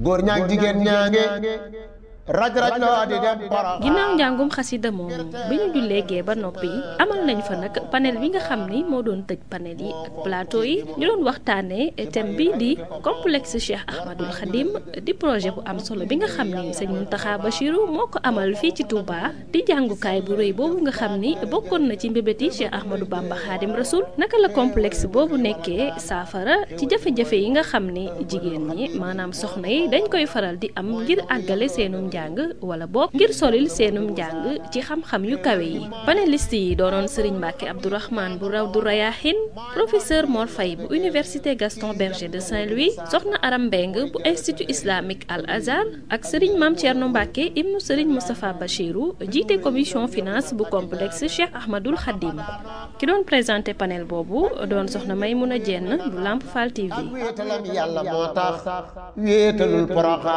góor ñaag jigéen ñaange raj raj loo di dem para ginnaaw njàngum xasida moomu bi ñu jullee gee ba noppi amal nañ fa nag panel bi nga xam ni moo doon tëj panel yi ak plateau yi ñu doon waxtaanee thème bi di complexe Cheikh Ahmadul Khadim di projet bu am solo bi nga xam ni sëñ Mountakha Bachirou moo ko amal fii ci Touba di jàngukaay bu rëy boobu nga xam ni bokkoon na ci mbébéti Cheikh Ahmadou Bamba Khadim Rasoul naka la complexe boobu nekkee saafara ci jafe-jafe yi nga xam ni jigéen ñi maanaam soxna yi dañ koy faral di am ngir àggale seenum njàng wala boog ngir solil seenum njàng ci xam-xam yu kawe yi panéliste yi doonoon Serigne Mbacke Abdourahmane bu raw du Rayahin professeur Mor Faye bu université Gaston Berger de Saint-Louis soxna Aram Mbeng bu institut islamique Al Azhar ak Serigne Mame Thierno Mbacke ibnu Serigne Moustapha Bachirou jiite commission finance bu complexe Cheikh Ahmadul Khadim ki doon présenté panel boobu doon soxna Maymouna Dieng bu Lamp Fall TV. wéetalam yàlla moo tax wéetalul poroxaan